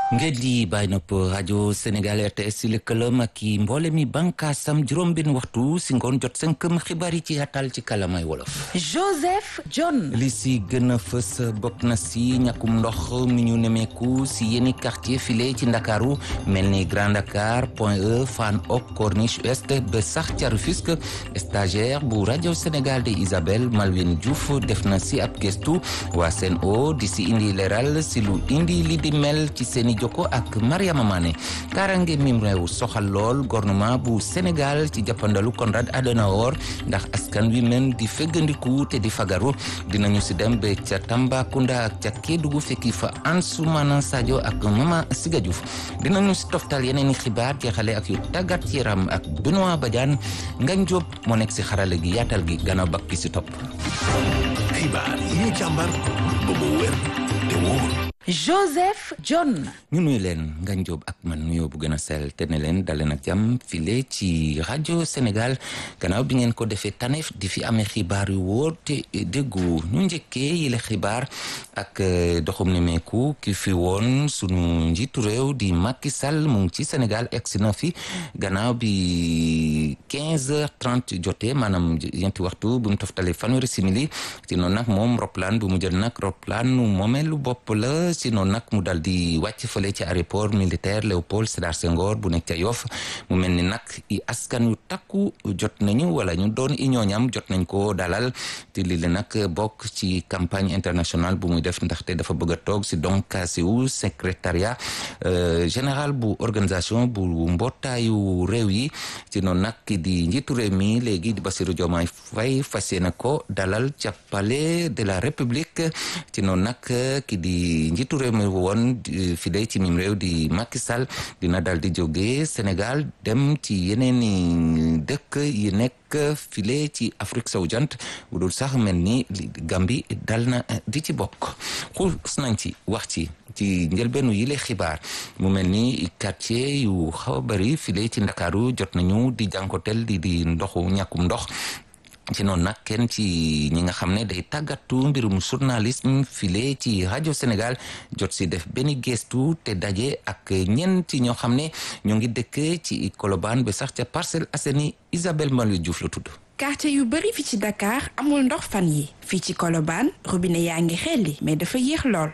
ngeen di bàyyi nopp rajo Sénégal RTS si lëkkaloom ak i mboole mi bànkaasam juróom-benn waxtu si ngoon jot sënkëm xibaar yi ci yaatal ci kalamay wolof. Joseph John. li si gën a fës bokk na si ñàkkum ndox mi ñu nemeeku si yenn quartier file ci ndakaaru mel ni Grand Dakar Point E Fann Hock Corniche Ouest ba sax ca Rufisque stagiaire bu rajo Sénégal de Isabelle Malwine Diouf def na si ab gestu waa Sen'Eau di si indi leeral si lu indi li di mel ci seeni jokko ak Mariama Mané kaaraange mim réew soxal lool gouvernement bu Sénégal ci jàppandalu Konrad Adenauer ndax askan wi men di feggandiku te di fagaru dinañu si dem ba ca Tambacounda ak ca Kédougou fekki fa Ansoumana Sadio ak Mama Siga Diouf dinañu si toftal yeneen i xibaar jeexale ak yu tàggat yaram ak Benoît Badiane Ngagne Diop moo nekk si xarale gi yaatal gi gannaaw bakk ki si topp xibaar yi ñu càmbar ba mu wér te wóor Joseph John. ñu nuyu leen Ngagne Diop ak man nuyoo bu gën a sell te ne leen daleen ak jàmm file ci rajo Sénégal gannaaw bi ngeen ko defee taneef di fi amee xibaar yu wóor te déggu ñu njëkkee yile xibaar ak doxum ne meeku ki fi woon sunu njiitu réew di Macky Sall mu ngi ci Sénégal egsi na fi gannaaw bi 15 heures 30 jotee maanaam ñeenti waxtu bu mu toftalee fanweeri simili ci noonu nag moom roplaan bu mu jël nag roplaan nu moomeelu bopp la si noonu nag mu dal di wàcc fële ci aéroport militaire Léopold Sédar Senghor bu nekk ca Yoff mu mel ni nag i askan yu takku jot nañu wala ñu doon i ñooñam jot nañ ko dalal te lii la nag bokk ci campagne internationale bu muy def ndaxte dafa bëgg a toog si donc siwu secrétariat général bu organisation bu mbootaayu réew yi ci noonu nag ki di njiitu réew mi léegi di Bassirou Diomaye Faye fas yéene ko dalal ca palais de la République ci noonu nag ki di njiitu réew mi woon file ci mim réew di Macky Sall dina dal di jóge Sénégal dem ci yeneen i dëkk yi nekk file ci Afrique sowu jant bu dul sax mel ni Gambie dal na di ci bokk xuus nañ ci wax ci ci njëlbeenu yile xibaar mu mel ni quartier yu xaw a bari file ci Ndakaaru jot nañu di jànkotel di di ndoxu ñàkkum ndox ci noonu nag kenn ci ñi nga xam ne day tàggatu mbirum journalisme file ci rajo Sénégal jot si def benn gestu te daje ak ñenn ci ñoo xam ne ñoo ngi dëkk ci Colobane ba sax ca Parcelles Assainies Isabelle Maliou Diouf la tudd. quartier yu bari fi ci Dakar amul ndox fan yi fii ci Colobane robinet yaa ngi xelli mais dafa yéex lool.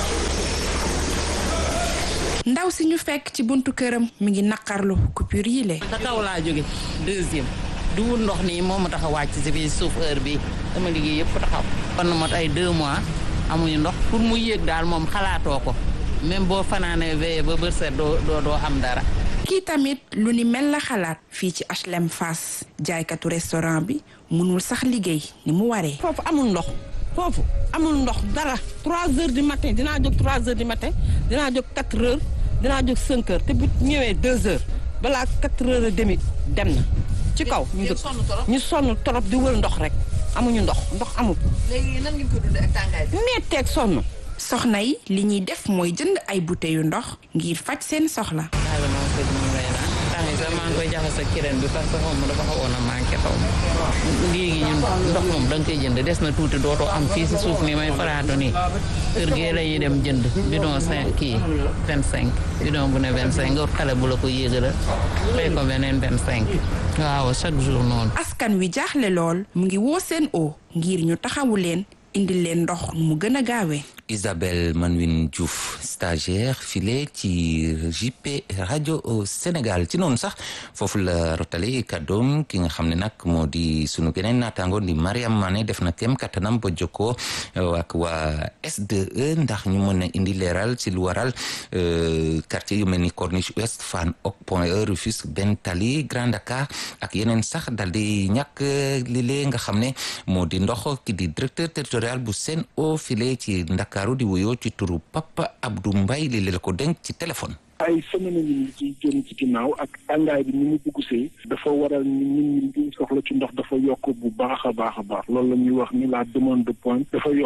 ndaw si ñu fekk ci buntu këram mi ngi naqarlu coupure yi le. sa kaw laa jóge deuxième. du wut ndox nii moo ma tax a wàcc si fii suuf heure bi dama liggéey yëpp taxaw kon na mot ay deux mois amuñu ndox pour mu yéeg daal moom xalaatoo ko même boo fanaanee veillé ba bërset doo doo doo am dara kii tamit lu ni mel la xalaat fii ci HLM Fass jaaykatu restaurant bi mënul sax liggéey ni mu waree foofu amul ndox foofu amul ndox dara trois heures du matin dinaa jóg trois heures du matin dinaa jóg quatre heures dinaa jóg cinq heures te bu ñëwee deux heures balaa quatre heures et demi dem na ci kaw ñu dëkk ñu sonn torop di wër ndox rek amuñu ndox ndox amul. léegi nan ngeen ko dundee ak tàngaay bi. metteeg sonn. soxna yi li ñuy def mooy jënd ay bouteilles yu ndox ngir faj seen soxla. waaye man kër gi ñu lay naan temps yi sax maa ngi koy jaxase ak kireen bi parce que xaw ma dafa xawoon a manqué xaw ma léegi ñun ndox moom da nga koy jënd des na tuuti dootoo am fii si suuf nii may faraatu nii kër gee la ñuy dem jënd bidon cinq kii vingt cinq bidon bu ne vingt cinq nga xale bu la ko yéegala fay ko beneen vingt cinq waaw chaque jour noonu. askan wi jaaxle lool mu ngi woo Sen'Eau ngir ñu taxawu leen indi leen ndox mu gën a gaawee. Isabelle Manwin Diouf stagiaire file ci JP rajo Sénégal ci noonu sax foofu la rotale kàddoom ki nga xam ne nag moo di sunu geneen naataango di Mariam Mané def na kem kattanam ba jokkoo ak waa SDE ndax ñu mën a indi leeral ci lu waral quartier yu mel ni Corniche Ouest Fann Hock Point E Rufisque Ben Tally Grand Dakar ak yeneen sax dal di ñàkk lile nga xam ne moo di ndox ki di directeur territorial bu Sen'Eau file ci Ndakaaru di wuyoo ci turu Papa Abdou Mbaye li la ko dénk ci téléphone ay semaine yi ñu ci jëm ci ginnaaw ak tàngaay bi ni mu dugg see dafa waral ni nit ñi soxla ci ndox dafa yokk bu baax a baax a baax loolu la ñuy wax ni la demande de pointe dafa yokk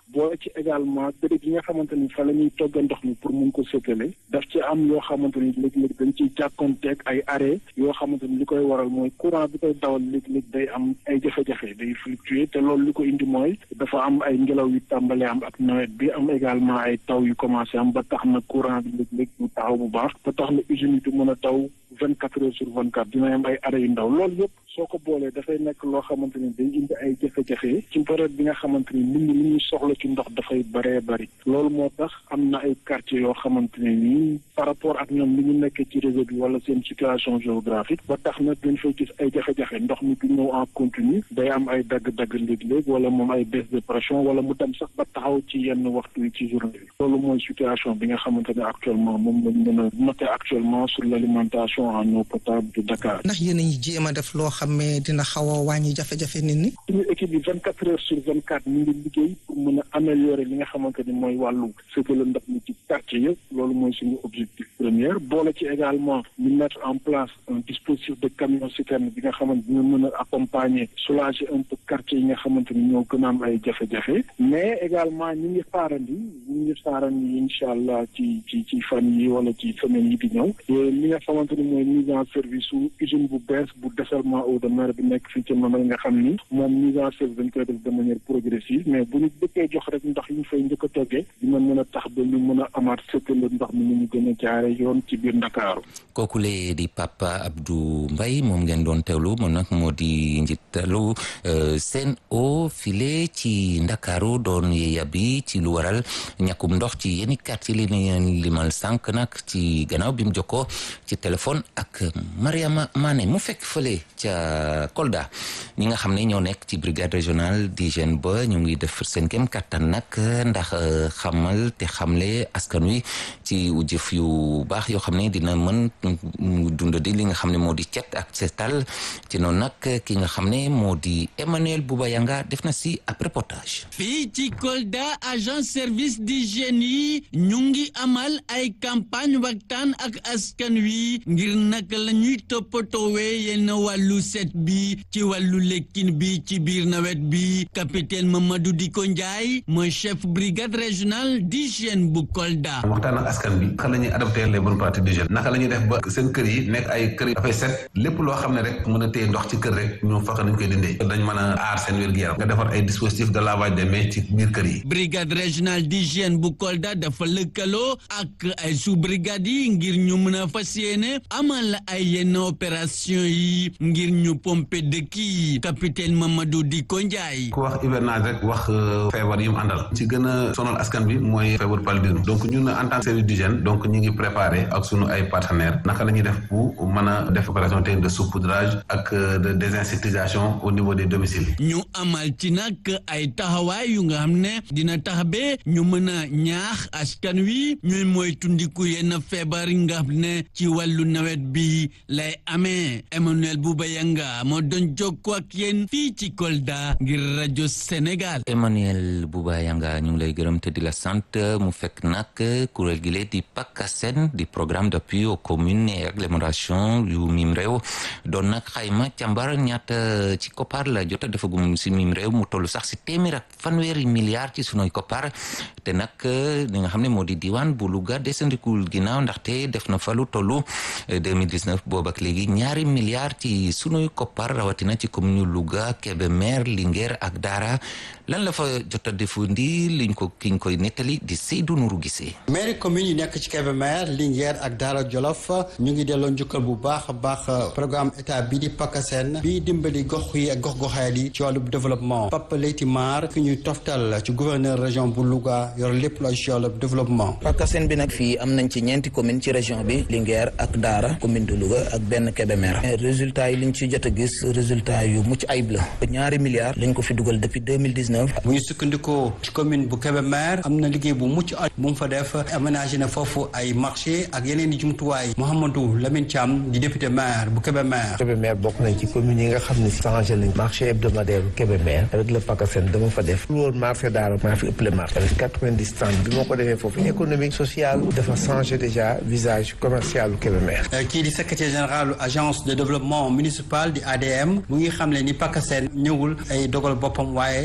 boole ci également béréb yi nga xamante ni fa la ñuy togg ndox mi pour mun ko séddale daf ci am yoo xamante ni léeg-léeg dañ ciy jàkkoonteeg ay arrêt yoo xamante ni li koy waral mooy courant bi koy dawal léeg-léeg day am ay jafe-jafe day fluctuer te loolu li ko indi mooy dafa am ay ngelaw yu tàmbalee am ak nawet bi am également ay taw yu commencé am ba tax na courant bi léeg-léeg du taxaw bu baax ba tax na usine yi du mën a taw vingt quatre heures sur vingt quatre dina am ay arrêt yu ndaw loolu yëpp soo ko boolee dafay nekk loo xamante ni day indi ay jafe-jafe ci période bi nga xamante ni nit ñi li ñuy soxla ci ndox dafay bëree bëri loolu moo tax am na ay quartiers yoo xamante ne nii par rapport ak ñoom li ñu nekkee ci réseau bi wala seen situation géographique ba tax na dañ fay gis ay jafe-jafe ndox mi du ñëw en continu day am ay dagg-dagg léeg-léeg wala moom ay baisse de pression wala mu dem sax ba taxaw ci yenn waxtu yi ci journée bi loolu mooy situation bi nga xamante ne actuellement moom lañ mën a noter actuellement sur l'alimentation en eau potable de Dakar. ndax yéen a ngi jéem a def loo xam ne dina xaw a wàññi jafe-jafe nit ñi. suñu équipe bi vingt quatre heures sur vingt quatre ñu ngi liggéey pour mën a améliorer li nga xamante ni mooy wàllu séddale ndox mi ci quartier yëpp loolu mooy suñu objectif premier boole ci également ñu mettre en place un dispositif de camion citerne bi nga xamante dina mën a accompagner soulager un peu quartier yi nga xamante ni ñoo gën a am ay jafe-jafe mais également ñu ngi xaarandi ñu ngi xaarandi incha allah ci ci ci fan yi wala ci semaine yi di ñëw li nga xamante ni mooy mise en service su usine bu bees bu dessalement eau de mer bi nekk fii ci Mamel nga xam ni moom mise en service dañ koy def de manière progressive mais bu ñu dëkkee jox rek ndox yi ñu fay njëkk a toggee dina mën a tax ba ñu mën a amaat sëkkale ndox mi ni ñu gën a jaare yoon ci biir Ndakaaru kooku lee di Papa Abdou Mbaye moom ngeen doon teewlu moom nag moo di njiitalu Sen'Eau file ci Ndakaaru doon yeeya bi ci lu waral ñàkkum ndox ci yenn quartier li leen limal sànq nag ci gannaaw bi mu jokkoo ci téléphone ak Mariama Mané mu fekk fële ca Kolda ñi nga xam ne ñoo nekk ci brigade régionale d'hygiène ba ñu ngi def seen kem kattan nag ndax xamal te xamle askan wi ci jëf yu baax yoo xam ne dina mën dund di li nga xam ne moo di cet ak setal ci noonu nag ki nga xam ne moo di Emmanuel Bouba Yanga def na si ab reportage fii ci Kolda agent service d'hygiène yi ñu ngi amal ay campagne waxtaan ak askan wi ngir naka la ñuy toppatoowee yenn wàllu set bi ci wàllu lekkin bi ci biir nawet bi capitaine Mamadou Diko Ndiaye mooy chef brigade régionale d'hygiène bu Kolda. waxtaan ak askan bi naka la ñuy adopté les bonnes pratiques d'hygiène naka la ñuy def ba seen kër yi nekk ay kër yi dafay set lépp loo xam ne rek mën a téye ndox ci kër rek ñu fexe nañ koy dindee dañ mën a aar seen wér-gu-yaram nga defar ay dispositifs de lavage des mains ci biir kër yi. brigade régionale d'hygiène bu Kolda dafa lëkkaloo ak ay sous brigade yi ngir ñu mën a fas yéene amal ay yenn opération yi ngir ñu pomper dëkk yi capitaine Mamadou Diko Ndiaye. ku wax hivernage rek wax feebar yi mu àndal ci gën a sonal askan bi mooy feebar paludisme donc ñun en tant que service d'hygiène donc ñu ngi préparé ak sunu ay partenaires naka la ñuy def pour mën a def opération de saupoudrage ak de désinsectisation au niveau des domiciles. ñu amal ci nag ay taxawaay yu nga xam ne dina tax ba ñu mën a ñaax askan wi ñuy mooy tundiku yenn feebar yi nga xam ne ci wàllu nawet bi lay amee Emmanuel Bouba Yanga moo doon jokkoo ak yéen fii ci Kolda ngir rajo Sénégal. Emmanuel Bouba Yanga ñu ngi lay gërëm te di la sant mu fekk nag kuréel gi di PACASEN di programme d'appui aux communes et agglomération yu mim réew doon nag xayma càmbar ñaata ci koppar la jota defagum si mim réew mu toll sax si téeméer ak fanweeri milliards ci sunuy koppar te nag li nga xam ne moo di diwaan bu Louga desandikul ginnaaw ndaxte def na fa lu tollu 2019 boobu ak léegi ñaari milliards ci sunuy koppar rawatina ci commune Louga Kébémer Linguère ak Dara lan la fa jot a defundi liñ ko kiñ koy nettali di Seydou Nourou Gissé mairie commune yi nekk ci Kébémer Linguère ak Dara Jolof ñu ngi delloo njukkal bu baax a baax programme état bi di PACASEN bi dimbali gox yi ak gox-goxaat yi ci wàllu développement Papa Leyti Mar ki ñuy toftal ci gouverneur région bu Louga yor lépp lu ci wàllu développement PACASEN bi nag fii am nañ ci ñeenti commune ci région bi Linguère ak Dara commune de Louga ak benn Kébémer résultat yi liñ ci jot a gis résultat yu mucc ayib la ñaari milliards lañ ko fi dugal depuis 2019 bu ñu sukkandikoo ci commune bu Kébémer am na liggéey bu mucc ayib bu mu fa def aménagé na foofu ay marché ak yeneen i jumtuwaay Mouhamadou Lamine Thiam di député maire bu Kébémer Kébémer bokk nañ ci commune yi nga xam ne changé nañ marché hebdomadaire bu Kébémer avec le PACASEN dama fa def lu woon marché daara maa fi ëppale marché avec quatre-vingt-dix stands bi moo ko defee foofu économique social dafa changé déjà visage commercial bu Kébémer kii di secrétaire général agence de développement municipal di ADM mu ngi xam ne ni PACASEN ñëwul ay dogal boppam waaye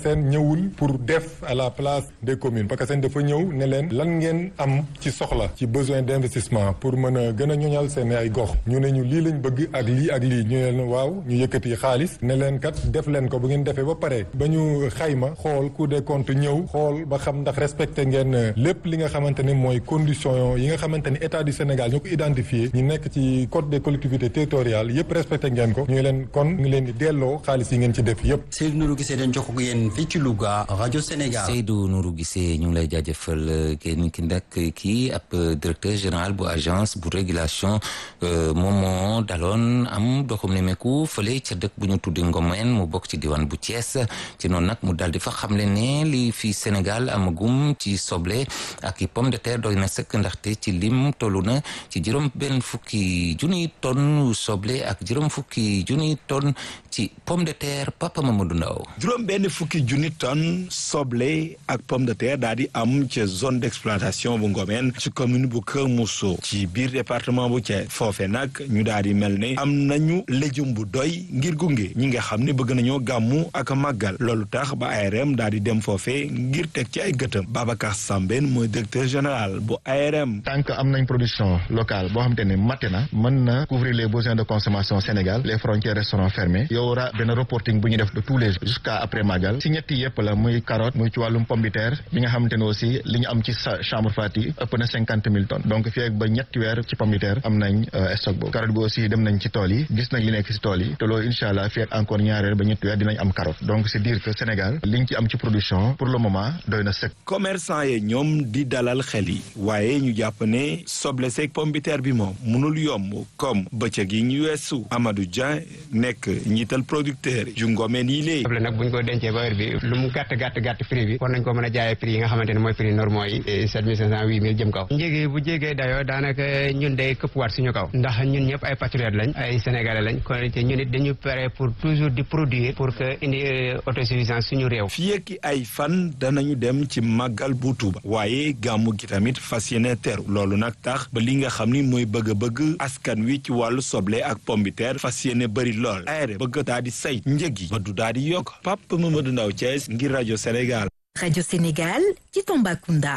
PACASEN ñëwul pour def à la place des communes PACASEN dafa ñëw ne leen lan ngeen am ci soxla ci besoin d'investissement pour mën a gën a ñoñal seen ay gox ñu ne ñu lii lañ bëgg ak lii ak lii ñu leen waaw ñu yëkkati xaalis ne leen kat def leen ko bu ngeen defee ba pare ba ñu xayma xool Cour des comptes ñëw xool ba xam ndax respecté ngeen lépp li nga xamante ne mooy condition yi nga xamante ni état du Sénégal ñoo ko identifié ñu nekk ci code des collectivités territoriales yëpp respecté ngeen ko ñu leen kon ñu leen di delloo xaalis yi ngeen ci def yëpp. Seydou Nourou Gisee dañ jox ko yéen fii ci Louga rajo Sénégal. Seydou Nourou Gisee ñu ngi lay jaajëfal kenn ki nag kii ab directeur général bu agence bu régulation moom moo daloon am doxum nemeeku fële ca dëkk bu ñu tuddi Ngomeen mu bokk ci diwaan bu Thiès ci noonu nag mu dal di fa xamle ne li fi Sénégal amagum ci soble ak i pomme de terre doy na sëkk ndaxte ci lim tollu na ci juróom benn fukki junniy tonne soble ak juróom fukki junniy tonne ci pomme de terre Papa Mamadou Ndaw juróom benn fukki junni tonne soble ak pomme de terre daal di am ci zone d'exploitation bu Ngomeen ci commune bu Kër Mousso ci biir département bu Thiès foofe nag ñu daal di mel ne am nañu légume bu doy ngir gunge ñi nga xam ne bëgg nañoo gàmmu ak màggal loolu tax ba ARM daal di dem foofe ngir teg ci ay gëtëm Babacar Sambène mooy directeur général bu ARM. tant que am nañ production locale boo xamante ne matte na mën na couvrir les besoins de consommation Sénégal les frontières resteront fermées yow war a benn reporting bu ñu def de tous les jours jusqu'à après màggal si ñetti yëpp la muy carotte muy ci wàllum pomme de terre bi nga xamante ne aussi li ñu am ci chambre fat yi ëpp na cinquante mille tonnes donc fii ak ba ñetti weer ci pomme de terre am nañ stock boobu carotte bi aussi dem nañ ci tool yi gis nañ li nekk si tool yi te loolu incha allah fii ak encore ñaari weer ba ñetti weer dinañ am carotte donc c'est dire que Sénégal liñ ci am ci production pour le moment doy na sëkk. commerçant yi ñoom di dalal xel yi waaye ñu jàpp ne soble seeg pomme de terre bi moom mënul yomb comme bëccëg yi ñu weesu Amadou Dia nekk njiital producteur yu ngomeen yi léegi. soble nag bu ñu ko dencee ba heure bi lu mu gàtt gàtt gàtt prix bi war nañ ko mën a jaayee prix yi nga xamante ne mooy prix normaux yi sept mille cinq cent huit mille jëm kaw njéegi bu jégee dayoo daanaka ñun day këpp waat suñu kaw ndax ñun ñëpp ay patriotes lañ ay sénégalais lañ kon te ñun it dañu pare pour toujours di produire pour que indi autosuffisance suñu réew fii ak ay fan danañu dem ci màggal bu Tuuba waaye gàmmu gi tamit fas yéene teru loolu nag tax ba li nga xam ni mooy bëgg-bëgg askan wi ci wàllu soble ak pomme de terre fas yéene bëri lool ARM bëgg daa di say njëg yi ba du daa di yokk Pape Mamadou Ndaw Thiès ngir rajo Sénégal. rajo Sénégal ci Tambacounda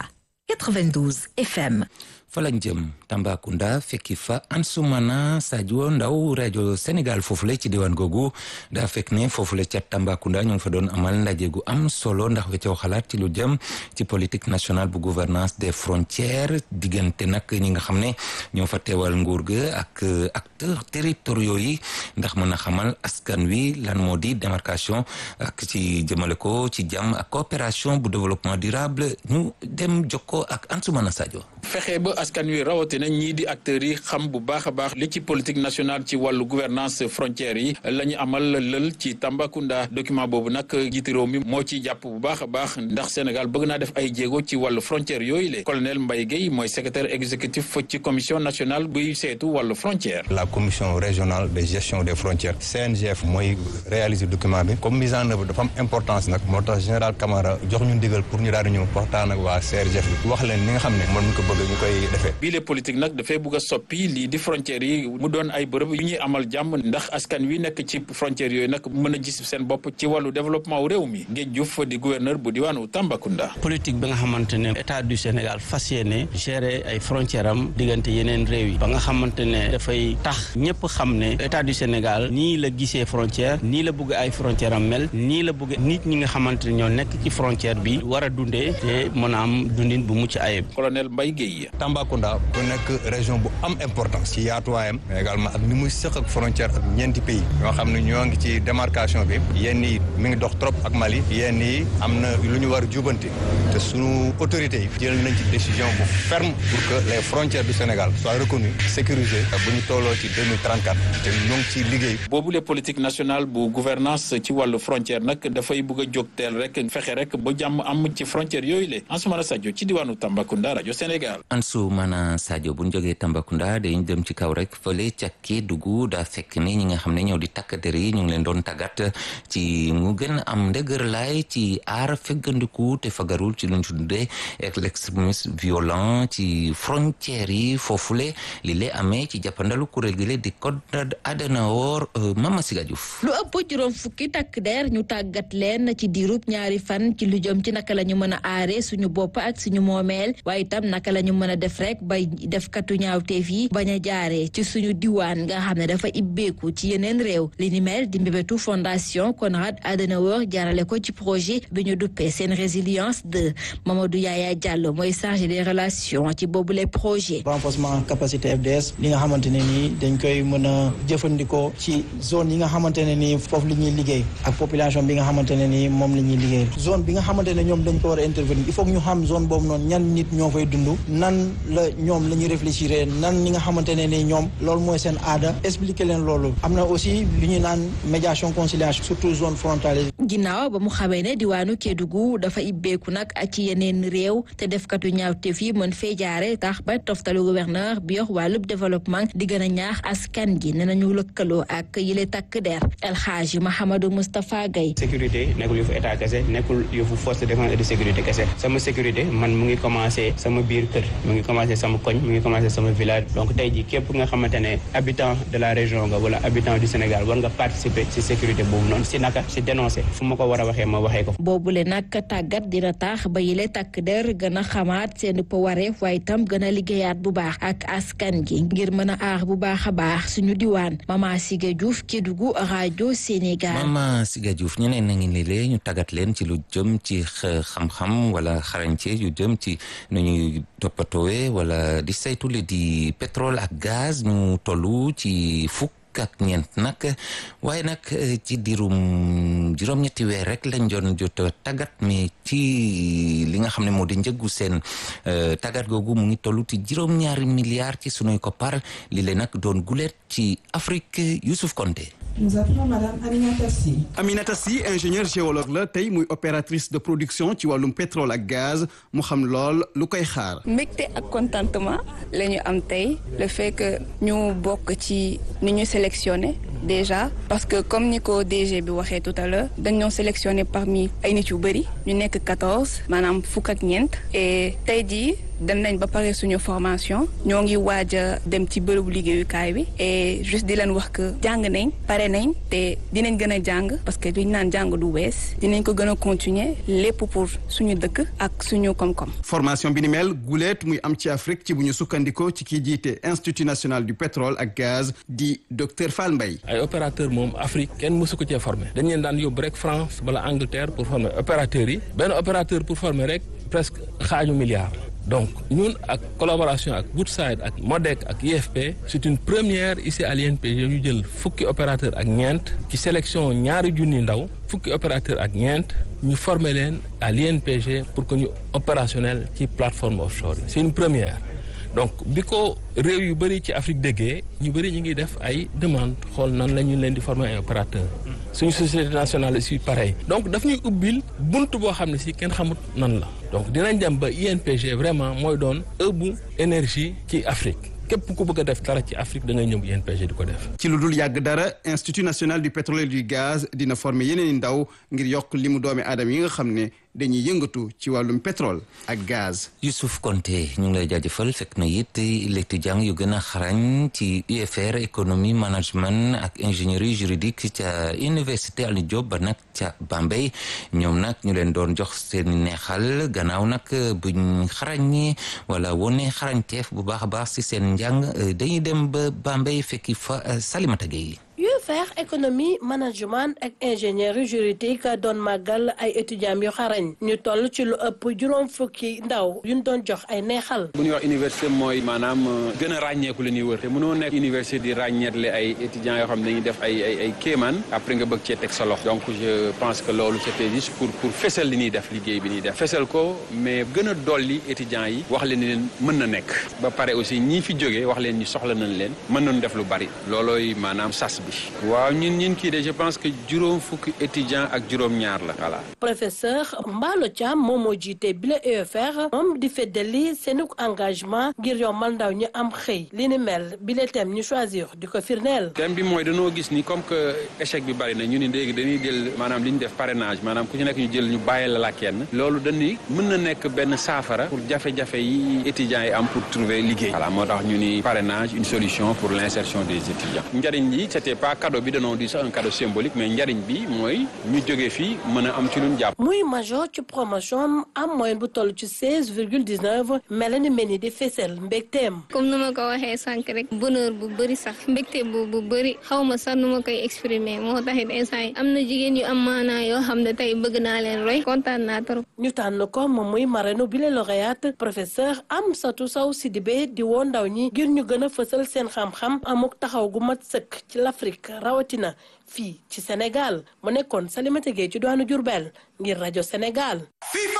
92 FM. fa lañ jëm Tambacounda fekki fa Ansoumana Sadio Ndaw rajo Sénégal foofu la ci diwaan googu daa fekk ne foofu la ca Tambacounda ñu ngi fa doon amal ndaje gu am solo ndax weccoo xalaat ci lu jëm ci politique nationale bu gouvernance des frontières diggante nag ñi nga xam ne ñoo fa teewal nguur ga ak acteurs territoriaux yi ndax mën a xamal askan wi lan moo di démarcation ak ci jëmale ko ci jàmm ak coopération bu développement durable ñu dem jokkoo ak Ansoumana Sadio. fexe ba askan wi rawatina ñii di acteurs yi xam bu baax a baax li ci politique nationale ci wàllu gouvernance frontières yi la ñu amal lël ci Tambacounda document boobu nag jiite réew mi moo ci jàpp bu baax a baax ndax Sénégal bëgg naa def ay jéego ci wàllu frontières yooyu le colonel Mbaye Guèye mooy secrétaire exécutif ci commission nationale buy seetu wàllu frontière la commission régionale de gestion des frontières CNGF mooy réaliser document bi comme mise en œuvre dafa am importance nag moo tax général Camara jox ñu ndigal pour ñu daal di ñëw waxtaan ak waa CRGF bi wax leen li nga xam ne mën ko bëgg ñu koy defee bii les politique nag dafay bëgg a soppi lii di frontières yi mu doon ay bërëb yu ñuy amal jàmm ndax askan wi nekk ci frontières yooyu nag mën a gis seen bopp ci wàllu développement wu réew mi Ngéej Diouf di gouverneur bu diwaanu Tambacounda. politique bi nga xamante ne état du Sénégal fas yéene gérer ay frontières am diggante yeneen réew yi ba nga xamante ne dafay tax ñëpp xam ne état du Sénégal nii la gisee frontière nii la bëgg ay frontières am mel nii la bëgg nit ñi nga xamante ne ñoo nekk ci frontière bi war a dundee te mën a am dundin bu mucc ayib. colonel Mbaye Guèye. Tambacounda bu nekk région bu am importance ci yaatuwaayam mais également ak ni muy sëq ak frontière ak ñeenti pays ñoo xam ne ñoo ngi ci démarcation bi yenn yi mi ngi dox trop ak Mali yenn yi am na lu ñu war a jubanti te sunu autorités yi jël nañ ci décision bu ferme pour que les frontières du Sénégal soient reconnues sécurisées bu ñu tolloo ci 2034 te ñoo ngi ci liggéey. boobu le politique nationale bu gouvernance ci wàllu frontière nag dafay bëgg a jóg teel rek fexe rek ba jàmm am ci frontière yooyu le Ansoumana Sadio ci diwaanu Tambacounda rajo Sénégal. daal. Ansoumana Sadio bu ñu jógee Tambacounda dañu dem ci kaw rek fële ca Kédougou daa fekk ni ñi nga xam ne ñoo di takk der yi ñu ngi leen doon tàggat ci mu gën a am ndëgër laay ci aar feggandiku te fagarul ci lu ñu tuddee ak l'extrémisme violent ci frontières yi foofule li lay amee ci jàppandalu kuréel gi le di Konrad Adenauer Mama Siga Diouf lu ëpp juróom fukki takk der ñu tàggat leen ci diirub ñaari fan ci lu jëm ci naka la ñu mën a aare suñu bopp ak suñu moomeel waaye itam naka la ñu mën a def rek bay def katu ñaawteef yi bañ a jaaree ci suñu diwaan nga xam ne dafa ibbeeku ci yeneen réew li ni mel di mbébétu fondation Konrad Adenauer jaarale ko ci projet bi ñu duppee seen résilience de Mamadou Yaya Diallo mooy chargé des relations ci boobu les projets renforcement capacité FDS li nga xamante ne nii dañ koy mën a jëfandikoo ci zone yi nga xamante ne nii foofu li ñuy liggéey ak population bi nga xamante ne nii moom la ñuy liggéey zone bi nga xamante ne ñoom dañ ko war a intervenir il faut que ñu xam zone boobu noonu ñan nit ñoo fay dund nan la ñoom la ñuy réfléchir nan ñi nga xamante ne nii ñoom loolu mooy seen aada expliquer leen loolu am na aussi li ñuy naan médiation conciliation surtout zone frontalière ginnaaw ba mu xamee ne diwaanu Kédougou dafa ibbeeku nag ak ci yeneen réew te defkatu ñaawteef yi mën fee jaare tax ba toftalu gouverneur bi yor wàllub développement di gën a ñaax askan gi ne nañu lëkkaloo ak yile takk der El Hadji Mahamadou Moustapha Gaye sécurité nekkul yëfu état kese nekkul yëfu force de défense et de sécurité kese sama sécurité man mu ngi commencé sama biir kër mu ngi commencé sama koñ mu ngi commencé sama village donc tey jii képp nga xamante ne habitant de la région nga wala habitant du Sénégal war nga participer ci sécurité boobu noonu si naka si dénoncer fu ma ko war a waxee ma waxee ko boobule nag tàggat dina tax ba yile takk der gën a xamaat seen wareef waaye itam gën a liggéeyaat bu baax ak askan gi ngir mën a aar bu baax a baax suñu diwaan Mama Siga Diouf Kédougou rajo Sénégal. Mama Siga Diouf ñeneen na ngi ne lee ñu tàggat leen ci lu jëm ci xam-xam wala xarañce yu jëm ci nu ñuy toppatoowe wala di saytu li di pétrole ak gaz ñu tollu ci fukk. ak ñeent nag waaye nag ci diirum juróom-ñetti weer rek lañ doon jot tàggat mais ci li nga xam ne moo di njëggu seen tàggat googu mu ngi toll ci juróom-ñaari milliards ci sunuy koppar li leen nag doon guleet ci Afrique Youssouf Konté Nous appelons Madame Aminata Sy. Aminata Sy ingénieur géologue la tey muy opératrice de production ci wàllum pétrole ak gaz mu xam lool lu koy xaar. mbégte ak contentement la ñu am tey le fait que ñu bokk ci ni ñu sélectionné déjà parce que comme ni ko DG bi waxee tout à l'heure dañ ñoo sélectionné parmi ay nit yu bëri ñu nekk quatorze maanaam fukk ak ñeent et tey jii dem nañ ba pare suñu formation ñoo ngi waaj a dem ci bërëbu liggéeyukaay bi et juste di leen wax que jàng nañ pare nañ te dinañ gën a jàng parce que liñ naan jàng du wees dinañ ko gën a continuer lépp pour suñu dëkk ak suñu koom-koom. formation bi ni mel guleet muy am ci Afrique ci bu ñu sukkandikoo ci kii jiite institut national du pétrole ak gaz di docteur Fall Mbaye. ay opérateur moom Afrique kenn mësu ko cee former dañ leen daan yóbbu rek France wala Angleterre pour former opérateurs yi benn opérateur pour former rek presque xaaju milliard. donc ñun ak collaboration ak Woodside ak MODEC ak IFP c'est une première ici à l'INPG ñu jël fukki opérateur ak ñeent ci sélection ñaari junni ndaw fukki opérateur ak ñeent ñu former leen à l'INPG pour que ñu opérationnel ci plateforme offshore c'est une première donc bi ko réew yu bëri ci Afrique déggee ñu bëri ñu ngi def ay demande xool nan la ñu leen di former ay opérateur suñu société nationale aussi pareil donc daf ñuy ubbil bunt boo xam ne si kenn xamut nan la donc dinañ dem ba INPG vraiment mooy doon ëbbu énergie ci Afrique képp ku bëgg a def dara ci Afrique da ngay ñëw INPG di ko def. ci lu dul yàgg dara institut national du pétrole et du gaz dina former yeneen i ndaw ngir yokk limu doomi aadama yi nga xam ne dañuy yëngatu ci wàllum pétrole ak gaz. Youssouf Konté ñu ngi lay jaajëfal fekk na it étudiants yu gën a xarañ ci UFR économie management ak ingénierie juridique ca université Alioune Diop ba nag ca Bambey ñoom nag ñu leen doon jox seen neexal gannaaw nag buñ xarañee wala wone xarañteef bu baax a baax si seen njàng dañuy dem ba Bambey fekki fa Salimata Gueye UFR économie management ak ingénierie juridique doon màggal ay étudiants yu xarañ ñu toll ci lu ëpp juróom fukki ndaw yuñ doon jox ay neexal. bu ñuy wax université mooy maanaam gën a ràññeeku la ñuy wër te mënoo nekk université di ràññeetle ay étudiants yoo xam ne dañuy def ay ay ay kéemaan après nga bëgg cee teg sa loxo donc je pense que loolu c'était juste pour pour fesal li ñuy def liggéey bi ñuy def fesal ko mais gën a dolli étudiants yi wax leen ni leen mën na nekk ba pare aussi ñii fi jógee wax leen ni soxla nañ leen mën nañu def lu bari loolooy maanaam sas bi waaw ñun ñun kii de je pense que juróom fukki étudiants ak juróom-ñaar la voilà. professeur Mballo Thiam moom moo jiite bile UFR moom di feddali seen engagement ngir yombal ndaw ñi am xëy li ni mel bile thème ñu choisir di ko firndeel. thème bi mooy dañoo gis ni comme que échec bi bari na ñu ni léegi dañuy jël maanaam li ñu def parrainage maanaam ku ci nekk ñu jël ñu bàyyi la la kenn loolu dañuy mën na nekk benn saafara pour jafe-jafe yi étudiants yi am pour trouver liggéey. voilà moo tax ñu ni parrainage une solution pour l'insertion des étudiants njariñ li c'était pas cadeau bi dañoo di sax un cadeau symbolique mais njariñ bi mooy ñu jógee fii mën a am ci luñ jàpp. muy major ci promotion am moyenne bu toll ci seize virgule dix neuf mel ni mel ni di fesel mbégteem. comme nu ma ko waxee sànq rek bonheur bu bëri sax mbégte bu bu bëri xaw ma sax nu ma koy exprimer moo taxit instant yi am na jigéen yu am maanaa yoo xam ne tey bëgg naa leen roy kontaan naa trop. ñu tànn ko moom muy marraine bi la lauréate professeur Amsatou Sow Sidibé di woo ndaw ñi ngir ñu gën a fësal seen xam-xam amuk taxaw gu mat sëkk ci l'Afrique rawatina fii ci Sénégal mu nekkoon Salimata Gueye ci doonu Diourbel ngir rajo Sénégal.